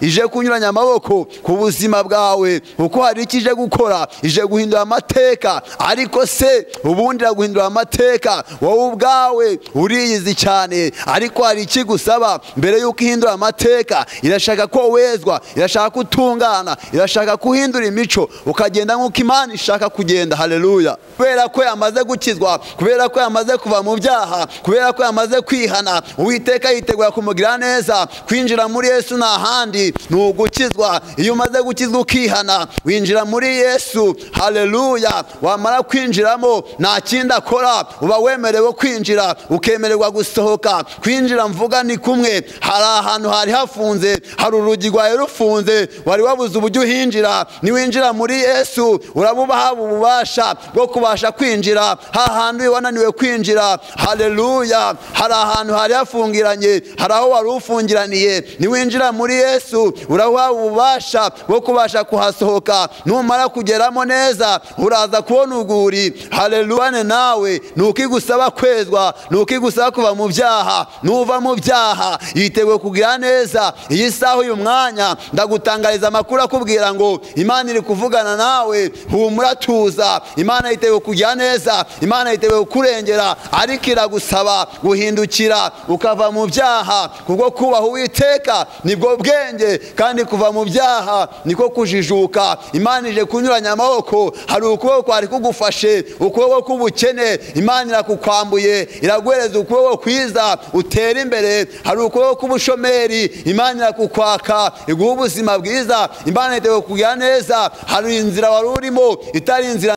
ije kunyuranya amaboko ku buzima bwawe kuko hari icyo ije gukora ije guhindura amateka ariko se ubundi iraguhindura amateka wowe ubwawe uriyizi cyane ariko hari icyo igusaba mbere y'uko ihindura amateka irashaka ko wezwa irashaka ko utungana irashaka ko uhindura imico ukagenda nk'uko imana ishaka kugenda hareruya kubera ko yamaze gukizwa kubera ko yamaze kuva mu byaha kubera ko yamaze kwihana uwiteka yitegura kumugira neza kwinjira muri yesu nta ahandi ni ugukizwa iyo umaze gukizwa ukihana winjira muri yesu hareruya wamara kwinjiramo nta kindi akora uba wemerewe kwinjira ukemererwa gusohoka kwinjira mvuga ni kumwe hari ahantu hari hafunze hari urugi rwawe rufunze wari wabuze uburyo uhinjira niwinjira muri yesu uraba ubaha ububasha bwo kubasha kwinjira hahandi wananiwe kwinjira hareruya hari ahantu hari hafungiranye hari aho wari ufungiraniye niwinjira muri yesu uraha ububasha bwo kubasha kuhasohoka numara kugeramo neza uraza kubona urwuri hareruwane nawe ni uko igusaba kwezwa ni uko igusaba kuva mu byaha nuva mu byaha yiteguye kugira neza iyi saha uyu mwanya ndagutangariza amakuru akubwira ngo imana iri kuvugana nawe humura tuza imana yiteguye kugira neza imana yiteguye kurengera ariko iragusaba guhindukira ukava mu byaha kubwo kubaha uwiteka nibwo bwenge kandi kuva mu byaha niko kujijuka imana ije kunyuranya amaboko hari ukuboko kwari kugufashe ukuboko k'ubukene imana irakukwambuye iraguhereza ukuboko kwiza utera imbere hari ukuboko k'ubushomeri imana irakukwaka iguha ubuzima bwiza imana yiteguye kugira neza hari inzira wari urimo itari inzira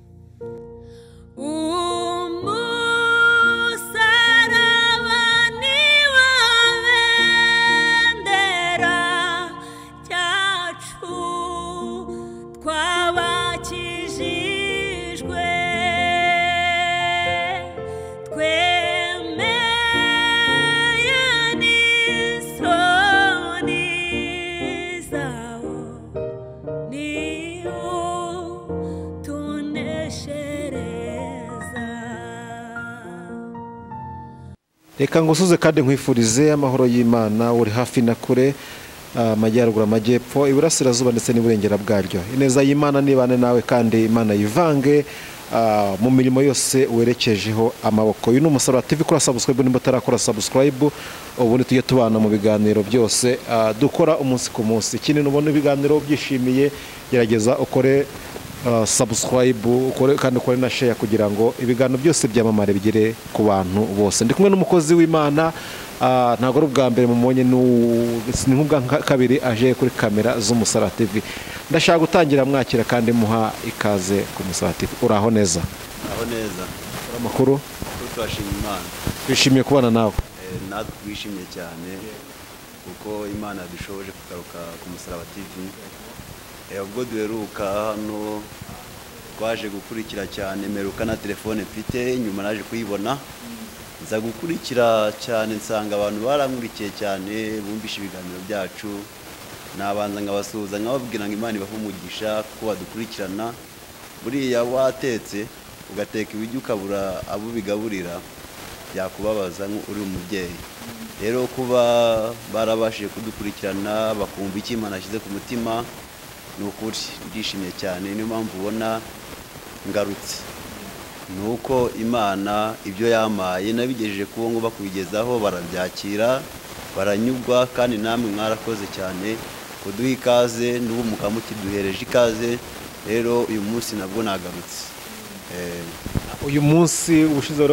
reka ngusuze kandi nkwifurize amahoro y'imana uri hafi na kure amajyaruguru amajyepfo iburasirazuba ndetse n'iburengera bwaryo ineza y'imana nibane nawe kandi imana yivange mu mirimo yose werekejeho amaboko uyu ni umusaruro TV kora sabusikarayibu nimba utarakora sabusikarayibu ubundi tujye tubana mu biganiro byose dukora umunsi ku munsi ikindi nubona ibiganiro byishimiye gerageza ukore sabusikarayibu kandi ukore na sheya kugira ngo ibiganiro byose byamamare bigere ku bantu bose ndi kumwe n'umukozi w'imana ntabwo ari ubwa mbere mubonye ni nk'ubwa kabiri aje kuri kamera TV ndashaka gutangira mwakira kandi muha ikaze ku TV uraho neza uraho neza amakuru turashima imana twishimiye kubana nawe natwe twishimye cyane kuko imana dushoboje kugaruka ku TV ubwo duheruka hano twaje gukurikira cyane meruka na telefone mfite nyuma naje kuyibona nza gukurikira cyane nsanga abantu barankurikiye cyane bumvishe ibiganiro byacu nabanza nkabasuhuza nkababwira ngo imana ibahe umugisha kuko badukurikirana buriya watetse ugateka ibiryo ukabura abo ubigaburira byakubabaza uri umubyeyi rero kuba barabashije kudukurikirana bakumva icyo imana ashyize ku mutima ni ukuri ndishimye cyane niyo mpamvu ubona ngarutse ni uko imana ibyo yamaye nabigejeje ku ngo bakubigezaho barabyakira baranyurwa kandi namwe mwarakoze cyane kuduha ikaze n'ubu mukaba mukiduhereje ikaze rero uyu munsi nabwo nagarutse uyu munsi ubushize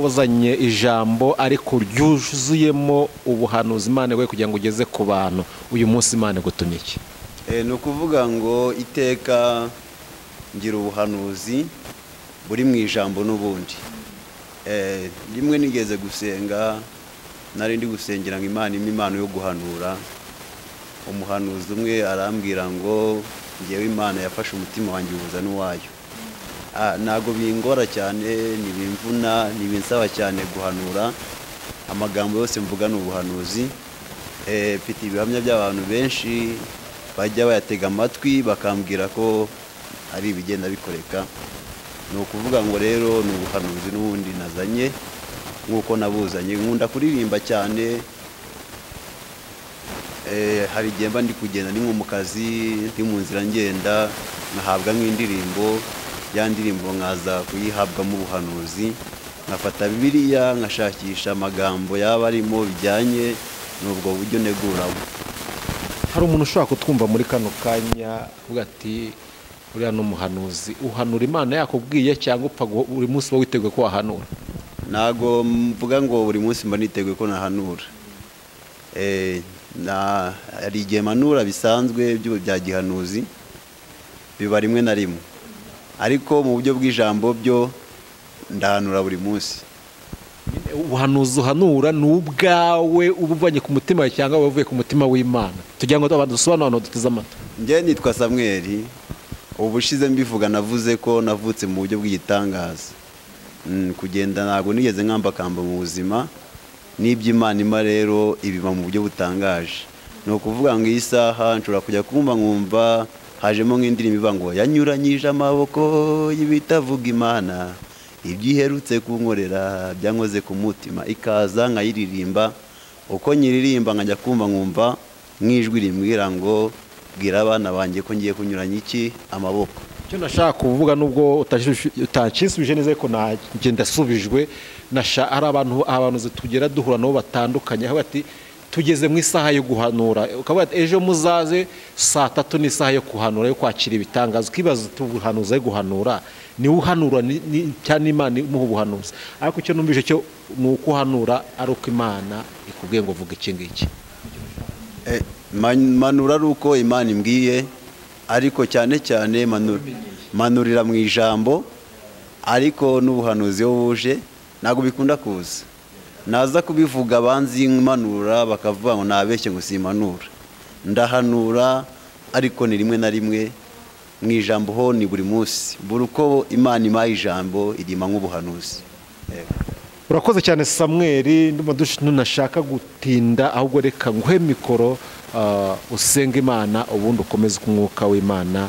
wazanye ijambo ariko ryuzuyemo ubuhanuzi imana we kugira ngo ugeze ku bantu uyu munsi imana gutumye iki ni ukuvuga ngo iteka ngira ubuhanuzi buri mu ijambo n'ubundi rimwe nigeze gusenga nari ndi gusengera ngo imana imwe impano yo guhanura umuhanuzi umwe arambwira ngo ngewe imana yafashe umutima wanjye uhuza n'uwayo ntabwo bingora cyane ntibimvuna ntibinsaba cyane guhanura amagambo yose mvuga ni ubuhanuzi mfite ibihamya by'abantu benshi bajya bayatega amatwi bakambwira ko ari ibigenda bikoreka ni ukuvuga ngo rero ni ubuhanuzi n'ubundi nazanye nk'uko nabuzanye nkunda kuririmba cyane Eh, hari igihe mba ndi kugenda ni nko mu kazi ndi mu nzira ngenda nkahabwa nk'indirimbo ya ndirimbo nkaza kuyihabwamo ubuhanuzi nkafata bibiliya nkashakisha amagambo yaba arimo bijyanye n'ubwo buryo neguramo hari umuntu ushobora kutwumva muri kano kanya avuga ati uriya ni umuhanuzi uhanura imana yakubwiye cyangwa upfa guho- buri munsi uba witeguye ko wahanura ntabwo mvuga ngo buri munsi mba niteguye ko nahanura Eh, na- hari igihe manura bisanzwe by'ubu bya gihanuzi biba rimwe na rimwe ariko mu buryo bw'ijambo byo ndahanura buri munsi ubuhanuzi uhanura ni ubwawe uba uvanye ku mutima wawe cyangwa wavuye ku mutima w'imana tugira ngo abantu dusobanure abantu duteze amatwi njye nitwa samweri ubushize mbivuga navuze ko navutse mu buryo bw'igitangaza Mm, kugenda ntabwo nigeze nkambakamba mu buzima n'iby'imana ima rero ibiba mu buryo butangaje ni ukuvuga ngo iyi saha nshobora kujya kumva nkumva hajemo nk'indirimbo ivuga ngo yanyuranyije amaboko y'ibitavuga imana ibyo iherutse kunkorera byankoze ku mutima ikaza nkayiririmba uko nyiririmba nkajya kumva nkumva nk'ijwi rimbwira ngo bwira abana banjye ko ngiye kunyuranya iki amaboko icyo nashaka kuvuga nubwo utanshyisubije neza ariko nanjye ndasubijwe nasha- hari abantu abahanuzi tugera duhura nabo batandukanye aho bati tugeze mu isaha yo guhanura ukavuga ati ejo muzaze saa tatu ni isaha yo kuhanura yo kwakira ibitangazo ukibaza uti ubuhanuzi ari guhanura niwe uhanura ni- ni- cyangwa n'imana imuha ubuhanuzi ariko icyo numvise cyo ni uko uhanura ari uko imana ikubwiye ngo vuga iki ngiki Eh, man- manura ari uko imana imbwiye ariko cyane cyane manu- manurira mu ijambo ariko n'ubuhanuzi iyo buje ntabwo bikunda kuza naza kubivuga banzi manura bakavuga ngo nabeshye ngo simanura ndahanura ariko ni rimwe na rimwe mu ijambo ho ni buri munsi buri uko imana imaye ijambo irima nk'ubuhanuzi Yego. urakoze cyane samweri ndumva dush- ntunashaka gutinda ahubwo reka nguhe mikoro ah, usenge imana ubundi ukomeze umwuka w'imana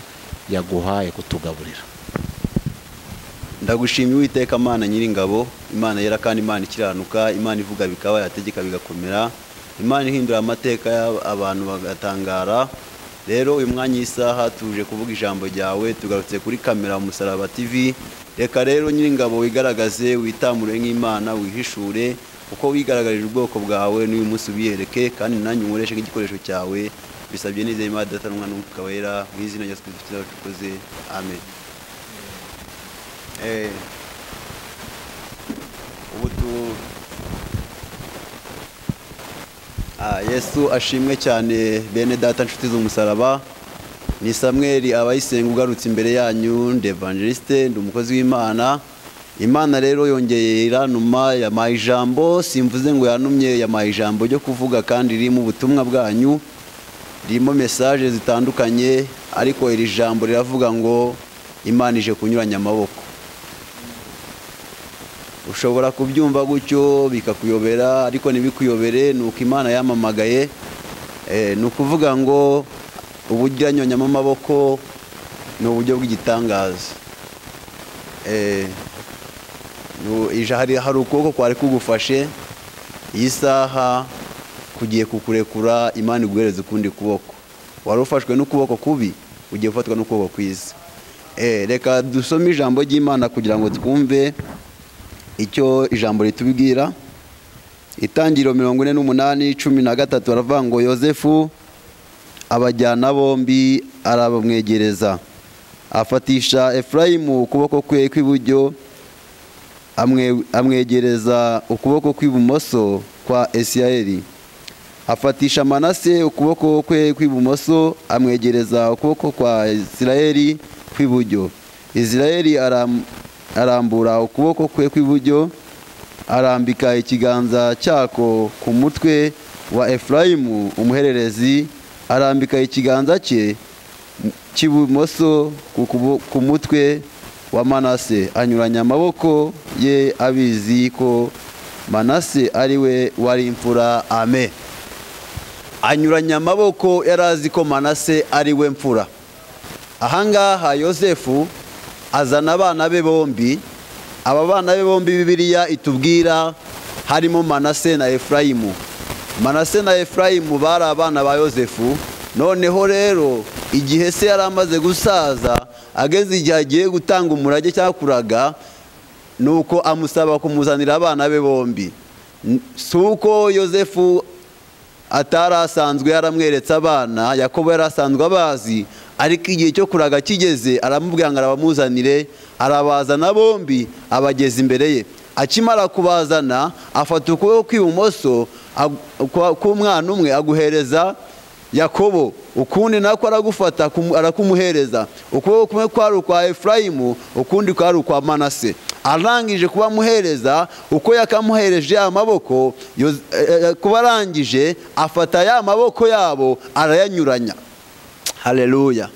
yaguhaye kutugaburira ndagushimye uwiteka imana nyiringabo imana yera kandi imana ikiranuka imana ivuga bikaba yategeka bigakomera imana ihindura amateka y'ab- abantu bagatangara rero uyu mwanya y'isaha tuje kuvuga ijambo ryawe tugarutse kuri kamera musaraba tv reka rero nyiringabo wigaragaze witamure nk'imana wihishure uko wigaragaje ubwoko bwawe n'uyu munsi ubiyereke kandi nanjye unkoreshe nk'igikoresho cyawe bisabye nizeye imana idatanwa n'umwuka wera mu izina rya yesu kirisito tukoze amen Eh, ubu tu Ah, yesu ashimwe cyane bene data nshuti z'umusaraba ni samweli abayisenga ugarutse imbere yanyu ndi evangeliste ndi umukozi w'imana imana rero yongeye iranuma yamaye ijambo simvuze ngo yanumye yamaye ijambo ryo kuvuga kandi ririmo ubutumwa bwanyu ririmo mesaje zitandukanye ariko iri jambo riravuga ngo imana ije kunyuranya amaboko ushobora kubyumva gutyo bikakuyobera ariko ntibikuyobere ni uko imana yamamagaye Eh, ni ukuvuga ngo uburyo iranyonyamo amaboko ni uburyo bw'igitangaza Eh, nu- ija- hari hari ukuboko kwari kugufashe iyi saha kugiye kukurekura imana iguhereza ukundi kuboko wari ufashwe n'ukuboko kubi ugiye gufatwa n'ukuboko kwiza Eh, reka dusome ijambo ry'imana kugira ngo twumve icyo ijambo ritubwira itangiriro mirongo ine n'umunani cumi na gatatu baravuga ngo yosefu abajyana bombi arabamwegereza afatisha efurayimu ukuboko kwe kw'iburyo amwe- amwegereza ukuboko kw'ibumoso kwa esiyaheli afatisha manase ukuboko kwe kw'ibumoso amwegereza ukuboko kwa isirayeli kw'iburyo isirayeli aram- arambura ukuboko kwe kw'iburyo arambika ikiganza cyako ku mutwe wa efurayimu umuhererezi arambika ikiganza cye cy'ibumoso ku kubo- ku mutwe wa manase anyuranya amaboko ye abizi ko manase ari we wari imfura amen anyuranya amaboko yari azi ko manase ari we mfura ahangaha yosefu azana abana be bombi aba bana be bombi bibiliya itubwira harimo manase na efurayimu manase na efurayimu bari abana ba yosefu noneho rero igihe se yari amaze gusaza ageze igihe agiye gutanga umurage cyangwa kuraga ni uko amusaba kumuzanira abana be bombi si uko yosefu atari asanzwe yaramweretse abana yakobo yari asanzwe abazi ariko igihe cyo kuraga kigeze aramubwira ngo arabamuzanire arabazana bombi abageza imbere ye akimara kubazana afata ukuboko kw'ibumoso k'umwana umwe aguhereza yakobo ukundi nako aragufata arakumuhereza ukuboko kumwe kwari ukwa efurayimu ukundi kwari ukwa manase arangije kuba amuhereza uko yakamuhereje ya maboko kuba arangije afata ya maboko yabo arayanyuranya hareruya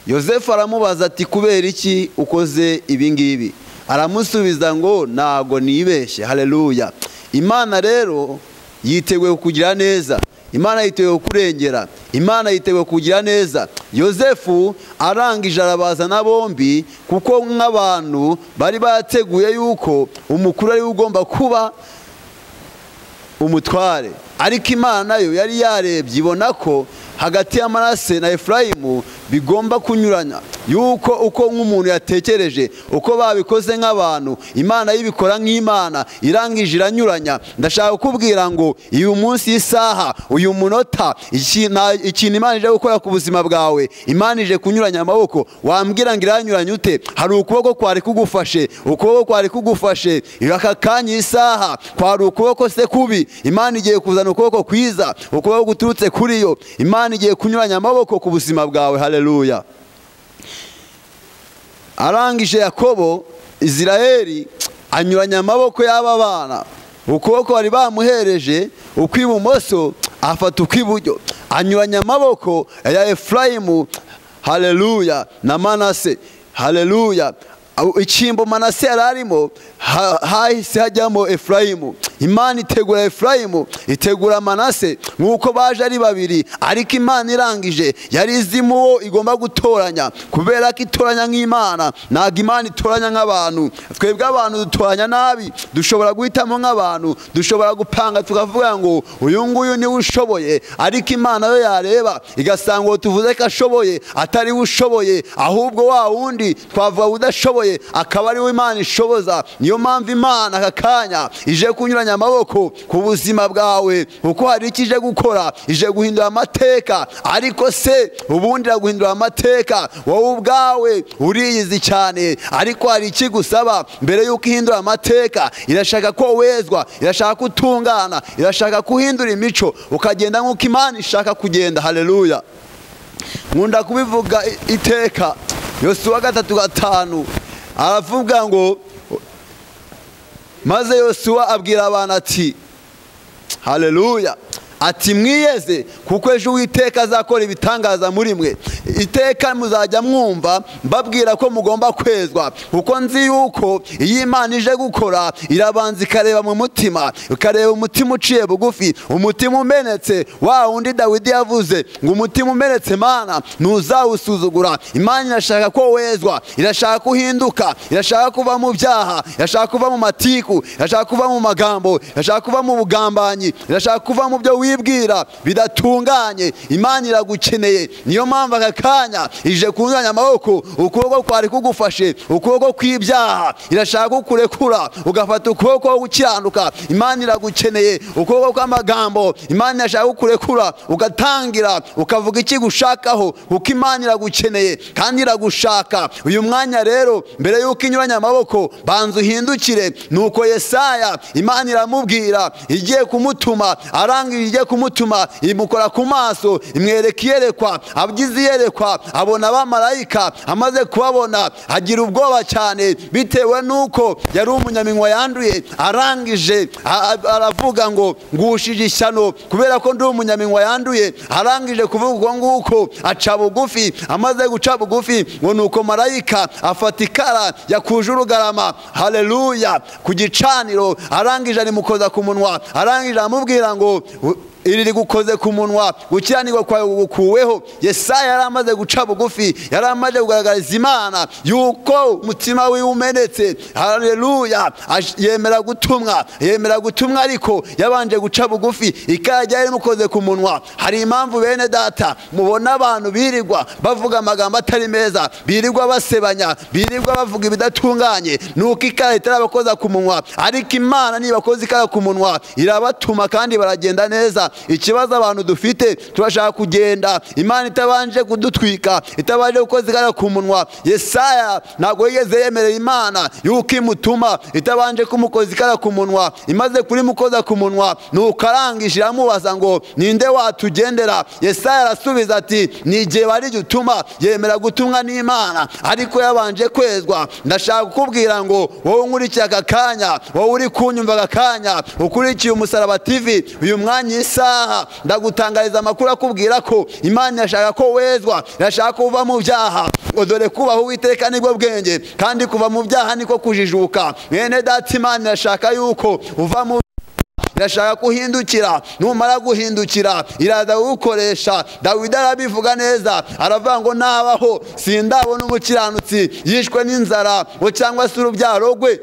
yosefu aramubaza ati kubera iki ukoze ibingibi aramusubiza ngo ntago nibeshye hareruya imana rero yiteguye kukugira neza imana yiteguye kurengera imana yiteguye kugira neza yosefu arangije arabazana bombi kuko nk'abantu bari bateguye yuko umukuru ari we ugomba kuba umutware ariko imana yo yari yarebye ibona ko hagati ya manase na efurayimu bigomba kunyuranya yuko uko nk'umuntu yatekereje uko babikoze nk'abantu imana y'ibikora nk'imana irangije iranyuranya ndashaka kukubwira ngo uyu munsi isaha uyu munota ikintu imana ije gukora ku buzima bwawe imana ije kunyuranya amaboko wambwira ngo iranyuranya ute hari ukuboko kwari kugufashe ukuboko kwari kugufashe aka kanya isaha kwari ukuboko se kubi imana igiye kuzana ukuboko kwiza ukuboko guturutse kuri yo imana igiye kunyuranya amaboko ku buzima bwawe hareruya arangije yakobo Isiraheli anyuranya amaboko y'aba bana ukuboko bari bamuhereje ukw'ibumoso afata ukw'iburyo anyuranya amaboko ya efurayimu hareruya na manase hareruya icyimbo manase yari arimo hahise hajyamo efurayimu imana itegura efurayimu itegura manase nk'uko baje ari babiri ariko imana irangije yari izimo uwo igomba gutoranya kubera ko itoranya nk'imana ntabwo imana itoranya nk'abantu twebwe abantu dutoranya nabi dushobora guhitamo nk'abantu dushobora gupanga tukavuga ngo uyu nguyu niwe ushoboye ariko imana yo yareba igasanga uwo tuvuze ko ashoboye atari we ushoboye ahubwo wa wundi twavuga udashoboye akaba ari we imana ishoboza niyo mpamvu imana aka kanya ije kunyuranya amaboko ku buzima bwawe kuko hari icyo ije gukora ije guhindura amateka ariko se ubundi iraguhindura amateka wowe ubwawe uriyizi cyane ariko hari icyo igusaba mbere y'uko ihindura amateka irashaka ko wezwa irashaka ko utungana irashaka ko uhindura imico ukagenda nk'uko imana ishaka kugenda hareruya nkunda kubivuga iteka yosuwa gatatu gatanu aravuga ngo maze yosuwa abwira abantu ati hareruya ati mwiyeze kuko ejo uwiteka azakora ibitangaza muri mwe iteka muzajya mwumva mbabwira ko mugomba kwezwa kuko nzi yuko iyo imana ije gukora irabanza ikareba mu mutima ikareba umutima uciye bugufi umutima umenetse wa wundi dawidi yavuze ngo umutima umenetse mana ntuzawusuzugura imana irashaka ko wezwa irashaka ko uhinduka irashaka kuva mu byaha irashaka kuva mu matiku irashaka kuva mu magambo irashaka kuva mu bugambanyi irashaka kuva mu byo wibwira bidatunganye imana iragukeneye niyo mpamvu aka kanya ije kunyuranya amaboko ukuboko kwari kugufashe ukuboko kw'ibyaha irashaka kukurekura ugafata ukuboko ko gukiranuka imana iragukeneye ukuboko kw'amagambo imana irashaka kukurekura ugatangira ukavuga ikigushakaho kuko imana iragukeneye kandi iragushaka uyu mwanya rero mbere y'uko inyuranya amaboko banza uhindukire nuko yesaya imana iramubwira igiye kumutuma arangije igiye kumutuma imukora ku maso imwereka iyerekwa abyize iyerekwa abona abamarayika amaze kubabona agira ubwoba cyane bitewe n'uko yari umunyaminwa yanduye arangije aravuga ngo ngushije ishyano kubera ko ndi umunyaminwa yanduye arangije kuvuga ubwo nguko aca bugufi amaze guca bugufi ngo ni uko marayika afata ikara yakuje urugarama hareruya ku gicaniro arangije arimukoza ku munwa arangije aramubwira ngo iri rigukoze ku munwa gukiranirwa kwawe gukuweho yesaya yari amaze guca bugufi yari amaze kugaragariza imana yuko umutima wiwe umenetse hareruya yemera gutumwa yemera gutumwa ariko yabanje guca bugufi ikajya yarimukoze ku munwa hari impamvu bene data mubona abantu birirwa bavuga amagambo atari meza birirwa basebanya birirwa bavuga ibidatunganye nuko ikara itarabakoza ku munwa ariko imana ntibakoze ikara ku munwa irabatuma kandi baragenda neza ikibazo abantu dufite turashaka kugenda imana itabanje kudutwika itabanje gukoza ikara ku munwa yesaya ntabwo yigeze yemerera imana yuko imutuma itabanje kumukoza ikara ku munwa imaze kurimukoza ku munwa nuko arangije iramubaza ngo ninde watugendera yesaya arasubiza ati ni igihe bari gutuma yemera gutumwa n'imana ariko yabanje kwezwa ndashaka kukubwira ngo wowe unkurikiye aka kanya wowe uri kunyumva aka kanya ukurikiye umusaraba tv uyu mwanya isaha ndagutangariza amakuru akubwira ko imana irashaka ko wezwa irashaka ko uva mu byaha ngo dore kubaho uwiteka nibwo bwenge kandi kuva mu byaha niko kujijuka mwene data imana irashaka yuko uva mu irashaka kuhindukira numara guhindukira iraza gukoresha dawidi arabivuga neza aravuga ngo nabaho sindabona umukiranutsi yishwe n'inzara ngo cyangwa se urubyaro rwe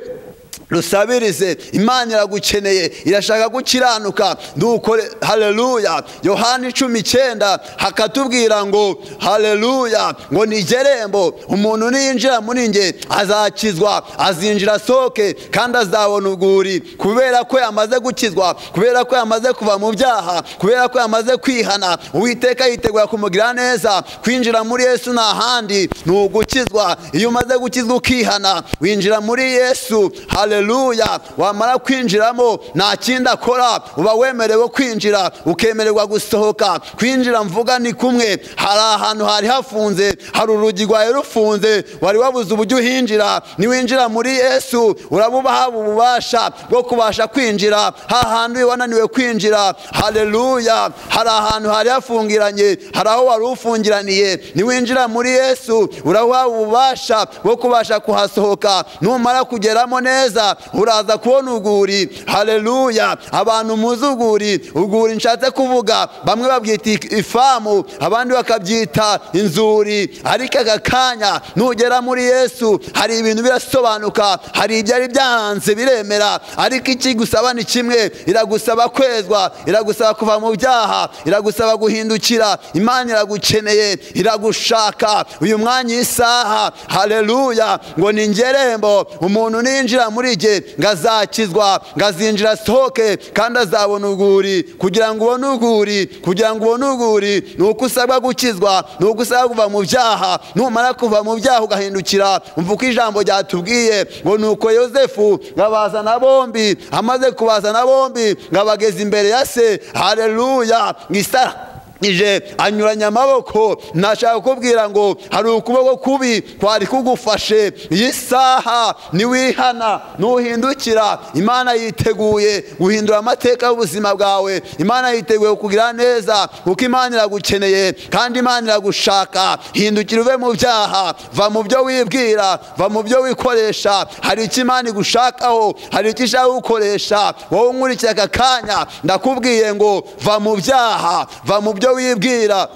rusabirize imana iragukeneye irashaka gukiranuka dukore hareruya yohani icumi icyenda hakatubwira ngo hareruya ngo ni igirembo umuntu niyinjira muri nge azakizwa azinjira asohoke kandi azabona urwuri kubera ko yamaze gukizwa kubera ko yamaze kuva mu byaha kubera ko yamaze kwihana uwiteka yitegura kumugira neza kwinjira muri yesu ni ahandi ni ugukizwa iyo umaze gukizwa ukihana winjira muri yesu hareruya hareruya wamara kwinjiramo nta kindi akora uba wemerewe kwinjira ukemererwa gusohoka kwinjira mvuga ni kumwe hari ahantu hari hafunze hari urugi rwawe rufunze wari wabuze uburyo uhinjira niwinjira muri yesu uraba haba ububasha bwo kubasha kwinjira hantu wananiwe kwinjira hareruya hari ahantu hari hafungiranye hari aho wari ufungiraniye niwinjira muri yesu uraba haba ububasha bwo kubasha kuhasohoka numara kugeramo neza uraza kubona urwuri hareruya abantu muzi urwuri urwuri nshatse kuvuga bamwe babyita ifamu abandi bakabyita inzuri ariko aka kanya nugera muri yesu hari ibintu birasobanuka hari ibyari byahanze biremera ariko ikigusaba ni kimwe iragusaba kwezwa iragusaba kuva mu byaha iragusaba guhindukira imana iragukeneye iragushaka uyu mwanya isaha hareruya ngo ni ingerembo umuntu ninjira muri muri jye ngo azakizwa ngo azinjira asohoke kandi azabona urwuri kugira ngo ubone urwuri kugira ngo ubone urwuri ni uko usabwa gukizwa ni uko usabwa kuva mu byaha numara kuva mu byaha ugahindukira umva uko ijambo ryatubwiye ngo ni uko yosefu ngo abazana bombi amaze kubazana bombi ngo abageze imbere ya se hareruya ngo isara ije anyuranya amaboko nashaka kukubwira ngo hari ukuboko kubi kwari kugufashe iyi saha niwihana nuhindukira imana yiteguye guhindura amateka y'ubuzima bwawe imana yiteguye kugira neza kuko imana iragukeneye kandi imana iragushaka hindukira uve mu byaha va mu byo wibwira va mu byo wikoresha hari icyo imana igushakaho hari icyo ishaka gukoresha wowe unkurikiye aka kanya ndakubwiye ngo va mu byaha va mu byo wibwira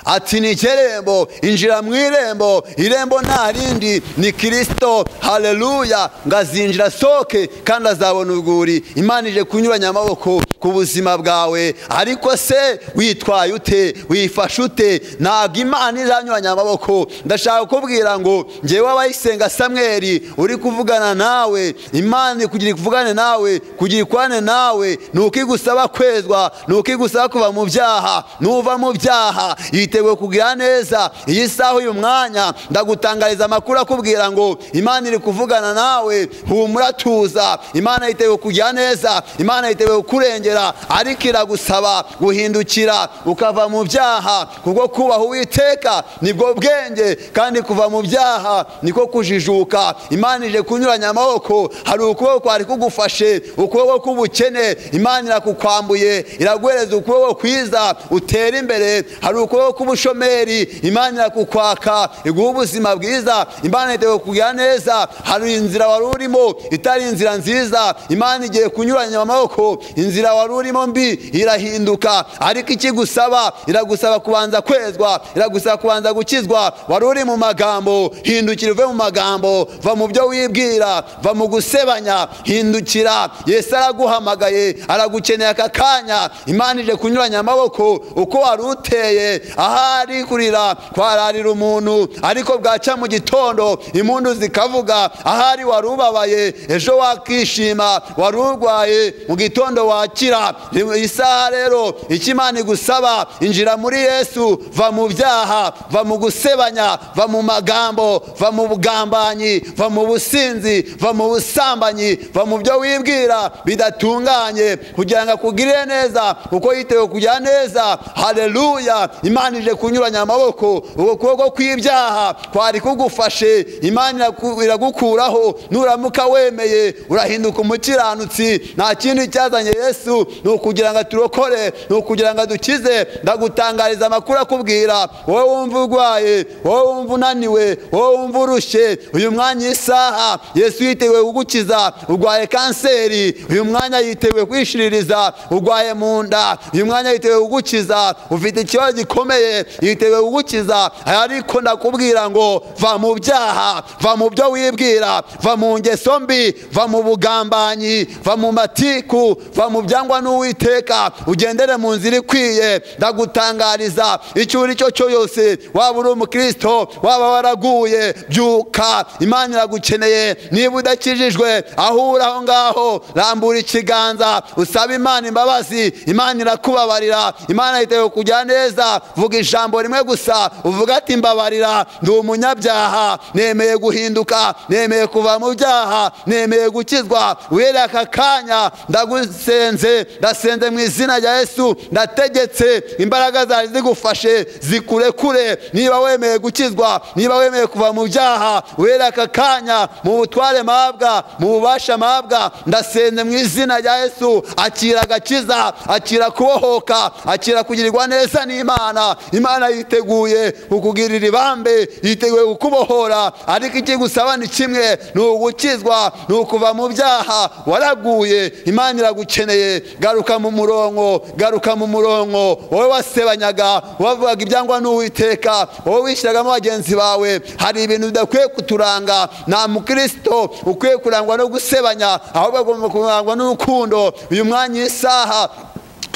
ati ni ikirembo injira mu irembo irembo nta rindi ni kirisito hareruya ngo azinjira asohoke kandi azabona urwuri imana ije kunyuranya amaboko ku buzima bwawe ariko se witwaye ute wifashe ute ntabwo imana izanyuranya amaboko ndashaka kukubwira ngo ngewe abayisenga samweri uri kuvugana nawe imana kugira ikuvugane nawe kugira ikwane nawe ni uko igusaba kwezwa ni uko igusaba kuva mu byaha nuva mu byaha yiteguye kugira neza iyi saha uyu mwanya ndagutangariza amakuru akubwira ngo imana iri kuvugana nawe humura tuza imana yiteguye kugira neza imana yiteguye kukurengera ariko iragusaba guhindukira ukava mu byaha kubwo kubaha uwiteka nibwo bwenge kandi kuva mu byaha niko kujijuka imana ije kunyuranya amaboko hari ukuboko kwari kugufashe ukuboko k'ubukene imana irakukwambuye iraguhereza ukuboko kwiza utera imbere ubushomeri hari ukuboko k'ubushomeri imana irakukwaka iguha ubuzima bwiza imana igiye kukugira neza hari inzira wari urimo itari inzira nziza imana igiye kunyuranya amaboko inzira wari urimo mbi irahinduka ariko ikigusaba iragusaba kubanza kwezwa iragusaba kubanza gukizwa wari uri mu magambo hindukira uve mu magambo va mu byo wibwira va mu gusebanya hindukira yesu araguhamagaye aragukeneye aka kanya imana ije kunyuranya amaboko uko wari uteye ahari kurira kwararira umuntu ariko bwacya mu gitondo impundu zikavuga ahari wari ubabaye ejo wakishima wari urwaye mu gitondo wakira isaha rero icyo imana igusaba injira muri yesu va mu byaha va mu gusebanya va mu magambo va mu bugambanyi va mu businzi va mu busambanyi va mu byo wibwira bidatunganye kugira ngo akugirire neza kuko yitewe kugira neza hareruya imana ije kunyuranya amaboko uko kuboko kw'ibyaha kwari kugufashe imana iragukuraho nuramuka wemeye urahinduka umukiranutsi nta kindi cyazanye yesu ni ukugira ngo aturokore ni ukugira ngo adukize ndagutangariza amakuru akubwira wowe wumva urwaye wowe wumva unaniwe wowe wumva urushye uyu mwanya isaha yesu yiteguye kugukiza urwaye kanseri uyu mwanya yiteguye kwishiririza urwaye mu nda uyu mwanya yiteguye kugukiza ufite ikibazo gikomeye yiteguye kugukiza ariko ndakubwira ngo va mu byaha va mu byo wibwira va mu ngeso mbi va mu bugambanyi va mu matiku va mu byangwa n'uwiteka ugendere mu nzira ikwiye ndagutangariza icyo uri cyo cyose waba uri umukristo waba waraguye byuka imana iragukeneye niba udakijijwe aho uri aho ngaho rambura ikiganza usaba imana imbabazi imana irakubabarira imana yiteguye kujya neza vuga ijambo rimwe gusa uvuga ati mbabarira ndi umunyabyaha nemeye guhinduka nemeye kuva mu byaha nemeye gukizwa uhereye aka kanya ndagusenze ndasenze mu izina rya yesu ndategetse imbaraga zari zigufashe zikurekure niba wemeye gukizwa niba wemeye kuva mu byaha uhereye aka kanya mu butware mabwa mu bubasha mabwa ndasenze mu izina rya yesu akira agakiza akira kubohoka akira kugirirwa neza n'imana imana yiteguye kukugirira ibambe yiteguye kukubohora ariko ikigusaba ni kimwe ni ugukizwa ni ukuva mu byaha waraguye imana iragukeneye garuka mu murongo garuka mu murongo wowe wasebanyaga wavugaga ibyangwa n'uwiteka wowe wishyiragamo bagenzi bawe hari ibintu bidakwiye kuturanga nta mukristo ukwiye kurangwa no gusebanya ahubwo agomba kurangwa n'urukundo uyu mwanya isaha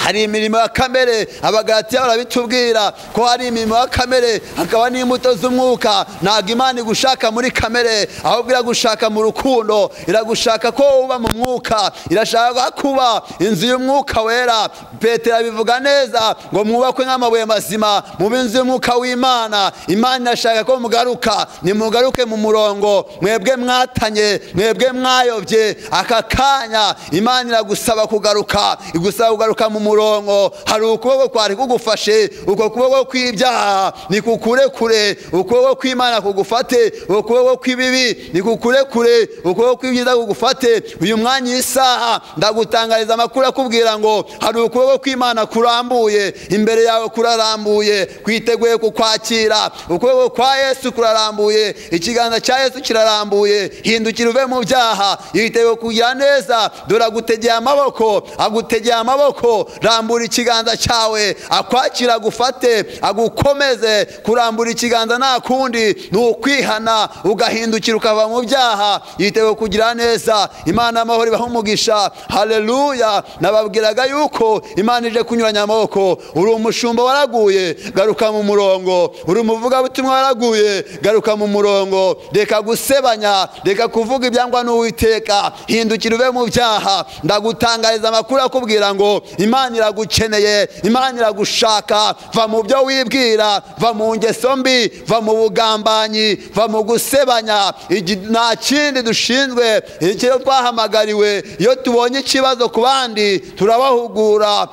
hari imirimo ya kamere abagaratiya barabitubwira ko hari imirimo ya kamere hakaba n'imbuto z'umwuka ntabwo imana igushaka muri kamere ahubwo iragushaka mu rukundo iragushaka ko uba mu mwuka irashaka kuba inzu y'umwuka wera petero abivuga neza ngo mwubakwe nk'amabuye mazima mube inzu y'umwuka w'imana imana irashaka ko mugaruka nimugaruke mu murongo mwebwe mwatanye mwebwe mwayobye aka kanya imana iragusaba kugaruka igusaba kugaruka mu murongo murongo hari ukuboko kwari kugufashe uko kuboko kw'ibyaha ni kukure kure ukuboko kw'imana kugufate ukuboko kw'ibibi ni kukure kure ukuboko kw'ibyiza kugufate uyu mwanya isaha ndagutangariza amakuru akubwira ngo hari ukuboko kw'imana kurambuye imbere yawe kurarambuye kwiteguye kukwakira ukuboko kwa yesu kurarambuye ikiganza cya yesu kirarambuye hindukira uve mu byaha yiteguye kugira neza dore agutegeye amaboko agutegeye amaboko rambura ikiganza cyawe akwakira agufate agukomeze kurambura ikiganza nta kundi ni ukwihana ugahindukira ukava mu byaha yitewe kugira neza imana y'amahoro ibaha umugisha hareruya nababwiraga yuko imana ije kunyuranya amaboko uri umushumba waraguye garuka mu murongo uri umuvugabutumwa waraguye garuka mu murongo reka gusebanya reka kuvuga ibyangwa n'uwiteka hindukira ube mu byaha ndagutangariza amakuru akubwira ngo imana imana iragukeneye imana iragushaka va mu byo wibwira va mu ngeso mbi va mu bugambanyi va mu gusebanya nta kindi dushinzwe icyo twahamagariwe iyo tubonye ikibazo ku bandi turabahugura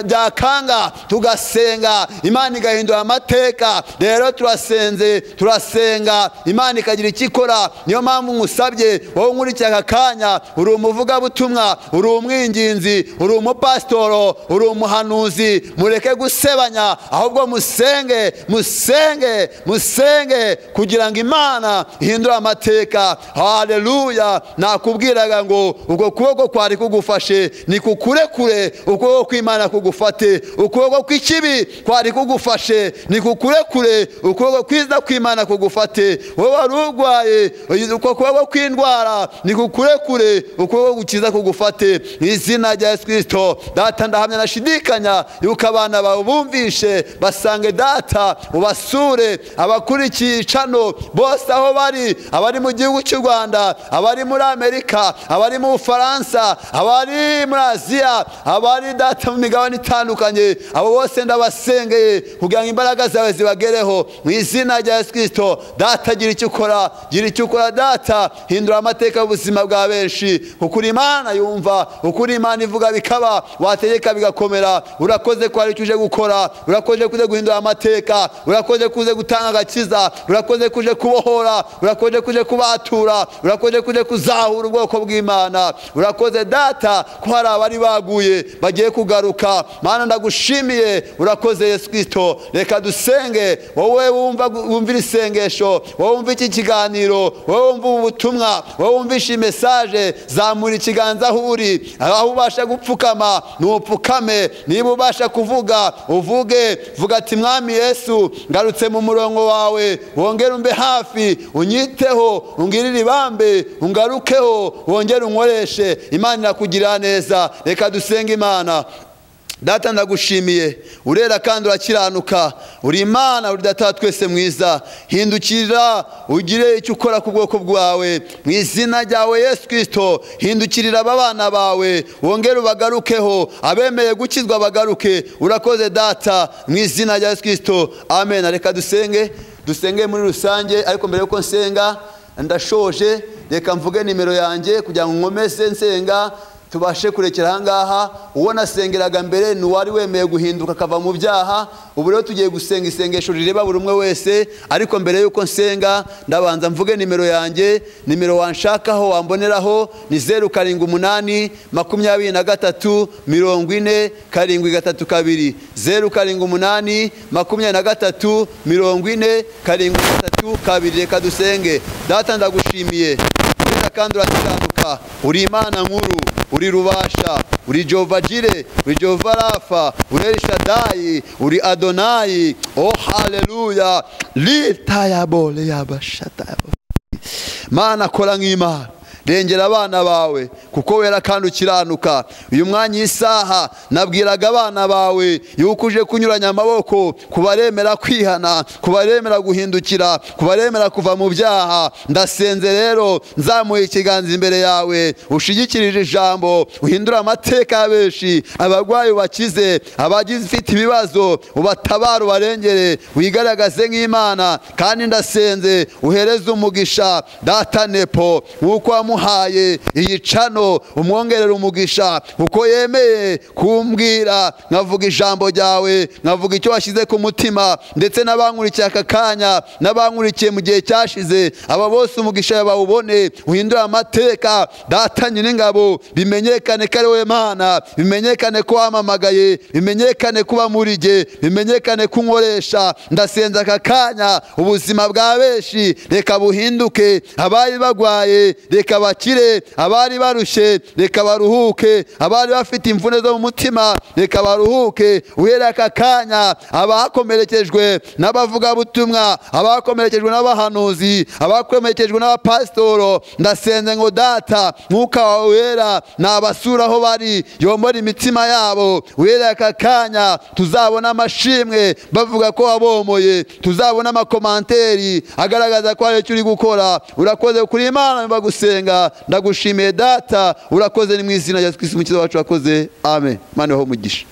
byakanga tugasenga imana igahindura amateka rero turasenze turasenga imana ikagira icyo ikora niyo mpamvu ngusabye wowe nkurikira aka kanya uri umuvugabutumwa uri umwinginzi uri umupasitori amahoro uri umuhanuzi mureke gusebanya ahubwo musenge musenge musenge kugira ngo imana ihindure amateka hareruya nakubwiraga ngo ubwo kuboko kwari kugufashe ni kukurekure ukuboko kw'imana kugufate ukuboko kw'ikibi kwari kugufashe ni kukurekure ukuboko kwiza kw'imana kugufate wowe wari urwaye uko kuboko kw'indwara ni kukurekure ukuboko gukiza kugufate mu izina rya yesu kirisito data ndahamya nashidikanya yuko abana bawe bumvishe basange data ubasure abakurikiye cano bose aho bari abari mu gihugu cy'u rwanda abari muri amerika abari mu bufaransa abari muri aziya abari data mu migabane itandukanye abo bose ndabasengeye kugira ngo imbaraga zawe zibagereho mu izina rya yesu kirisito data gira icyo ukora gira icyo ukora data hindura amateka y'ubuzima bwa benshi kuko uri imana yumva uko uri imana ivuga bikaba wategeka bigakomera urakoze ko hari icyo uje gukora urakoze ko uje guhindura amateka urakoze ko uje gutanga agakiza urakoze ko uje kubohora urakoze ko uje kubatura urakoze ko uje kuzahura ubwoko bw'imana urakoze data ko hari abari baguye bagiye kugaruka mana ndagushimiye urakoze yesu kirisito reka dusenge wowe wumva wumvira isengesho wowe wumva iki kiganiro wowe wumva ubu butumwa wowe wumvisha mesaje zamura ikiganza aho uri aho ubasha gupfukama ntupfukame niba ubasha kuvuga uvuge vuga ati mwami yesu ngarutse mu murongo wawe wongere umbe hafi unyiteho ungirire ibambe ungarukeho wongere unkoreshe imana irakugirira neza reka dusenge imana data ndagushimiye urera kandi urakiranuka uri imana uri data twese mwiza hindukirira ugire icyo ukora ku bwoko bwawe mu izina ryawe yesu kirisito hindukirira aba bana bawe wongere ubagarukeho abemeye gukizwa bagaruke urakoze data mu izina rya yesu kirisito amen reka dusenge dusenge muri rusange ariko mbere y'uko nsenga ndashoje reka mvuge nimero yanjye kugira ngo nkomeze nsenga tubashe kurekera ahangaha uwo nasengeraga mbere ni uwari wemeye guhinduka akava mu byaha ubu rero tugiye gusenga isengesho rireba buri umwe wese ariko mbere y'uko nsenga ndabanza mvuge nimero yanjye nimero wanshakaho wamboneraho ni zeru karindwi umunani makumyabiri na gatatu mirongo ine karindwi gatatu kabiri zeru karindwi umunani makumyabiri na gatatu mirongo ine karindwi gatatu kabiri reka dusenge data ndagushimiye kandi urakiranuka uri imana nkuru uri rubasha uri jova jire uri jova rafa uri elishadayi uri adonayi o haleluya litayabole yabashatayabo mana kora nk'imana rengera abana bawe kuko wera kandi ukiranuka uyu mwanya isaha nabwiraga abana bawe yuko uje kunyuranya amaboko kubaremera kwihana kubaremera guhindukira kubaremera kuva mu byaha ndasenze rero nzamuye ikiganza imbere yawe ushigikirije ijambo uhindure amateka ya benshi abarwayi ubakize abagifite ibibazo ubatabare ubarengere wigaragaze nk'imana kandi ndasenze uhereze umugisha data nepo nk'uko wamuha wamuhaye iyi cano umwongerera umugisha uko yemeye kumbwira nkavuga ijambo ryawe nkavuga icyo washyize ku mutima ndetse n'abankurikiye aka kanya n'abankurikiye mu gihe cyashize aba bose umugisha bawubone uhindure amateka data nyir'ingabo bimenyekane ko ari we mana bimenyekane ko wamamagaye bimenyekane ko uba muri ge bimenyekane ko unkoresha ndasenze aka kanya ubuzima bwa benshi reka buhinduke abari barwaye reka bakire abari barushye reka baruhuke abari bafite imvune zo mu mutima reka baruhuke uhera aka kanya abakomerekejwe n'abavugabutumwa abakomerekejwe n'abahanuzi abakomerekejwe n'abapasitoro ndasenze ngo data mwuka wawe wera nabasura aho bari yombora imitima yabo uhera aka kanya tuzabona amashimwe bavuga ko wabomoye tuzabona amakomanteri agaragaza ko hari icyo uri gukora urakoze kuri imana bagusenga ndagushimiye data urakoze ni mu izina rya yesu kirisimu umukiza wacu wakoze amen mani ho umugisha